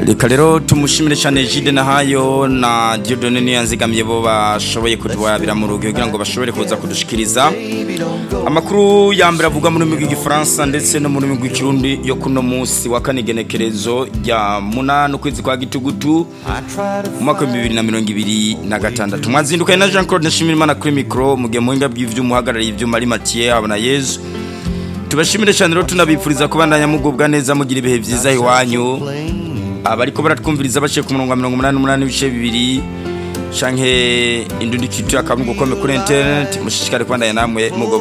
reka rero tumushimire cyane jide nahayo na diodone niyanzigamiye bo bashoboye kutubabira mu rugo kugira ngo bashobore kuza kudushikiriza amakuru ya mbere avugwa mu rurimi rw'igifaransa ndetse no mu rurimi rw'ikirundi yo kuno munsi wa kane igenekerezo rya munani ukwezi kwa gitugutu mu mwaka w'ibihumbi bibiri na mirongo ibiri na gatandatu mwazindukanye na jean claude nshimirimana kuri mikoro mu gihe muhinga bw'ivyuma uhagarariye ivyuma ari matiye habona yezu tubashimire cyane rero tunabipfuriza kubandanya mugubwa neza mugira ibihe byiza iwanyu abariko baratwumviriza baciye ku murongo wa mirongo umunani n'umunani ibice bibiri canke indundi kitu akamugo kome kuri internet mushishikare kubandanya namwe mugo